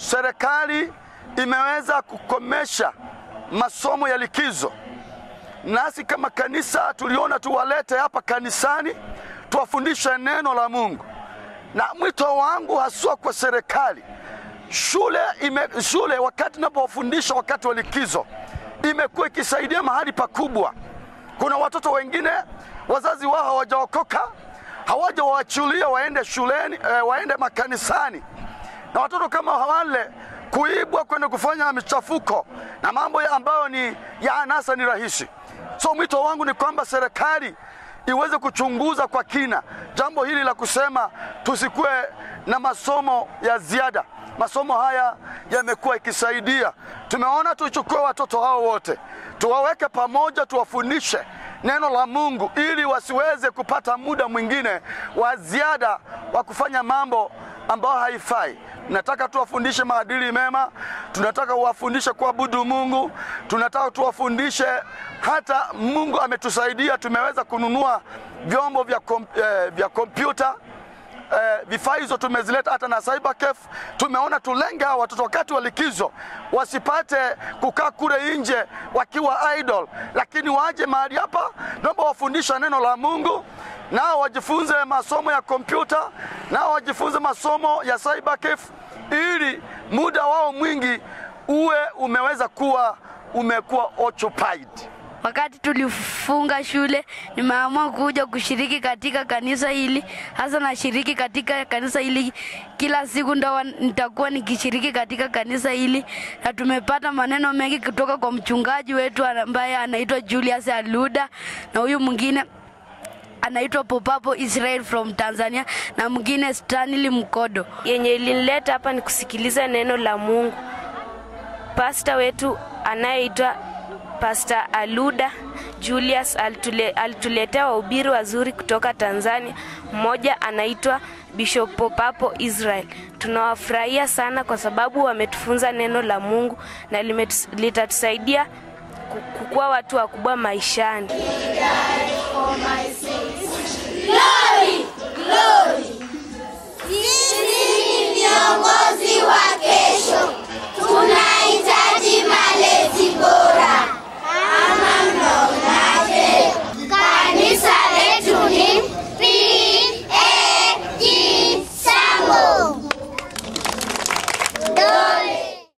serikali imeweza kukomesha masomo ya likizo, nasi kama kanisa tuliona tuwalete hapa kanisani tuwafundishe neno la Mungu, na mwito wangu haswa kwa serikali shule, ime, shule wakati napowafundisha wakati wa likizo imekuwa ikisaidia mahali pakubwa. Kuna watoto wengine wazazi wao hawajaokoka, hawajawaachilia waende shuleni, eh, waende makanisani, na watoto kama wale kuibwa kwenda kufanya michafuko na mambo ya ambayo ni ya anasa ni rahisi. So mwito wangu ni kwamba serikali iweze kuchunguza kwa kina jambo hili la kusema tusikuwe na masomo ya ziada. Masomo haya yamekuwa ikisaidia. Tumeona tuchukue watoto hao wote tuwaweke pamoja, tuwafundishe neno la Mungu ili wasiweze kupata muda mwingine wa ziada wa kufanya mambo ambayo haifai. Tunataka tuwafundishe maadili mema, tunataka kuwafundishe kuabudu Mungu, tunataka tuwafundishe hata Mungu ametusaidia, tumeweza kununua vyombo vya, kom, eh, vya kompyuta eh, vifaa hizo tumezileta hata na cybercafe. Tumeona tulenge hawa watoto wakati wa likizo wasipate kukaa kule nje wakiwa idle, lakini waje mahali hapa, naomba wafundisha neno la Mungu nao wajifunze masomo ya kompyuta, nao wajifunze masomo ya cybercafe, ili muda wao mwingi uwe umeweza kuwa umekuwa occupied. Wakati tulifunga shule, nimeamua kuja kushiriki katika kanisa hili. Hasa nashiriki katika kanisa hili kila siku, ndo nitakuwa nikishiriki katika kanisa hili, na tumepata maneno mengi kutoka kwa mchungaji wetu ambaye anaitwa Julius Aluda na huyu mwingine anaitwa Popapo Israel from Tanzania na mwingine Stanley Mkodo. Yenye ilinileta hapa ni kusikiliza neno la Mungu. Pasta wetu anayeitwa Pastor Aluda Julius alitule, alituletea wahubiri wazuri kutoka Tanzania. Mmoja anaitwa Bishop Popapo Israel. Tunawafurahia sana kwa sababu wametufunza neno la Mungu na litatusaidia kukuwa watu wakubwa maishani.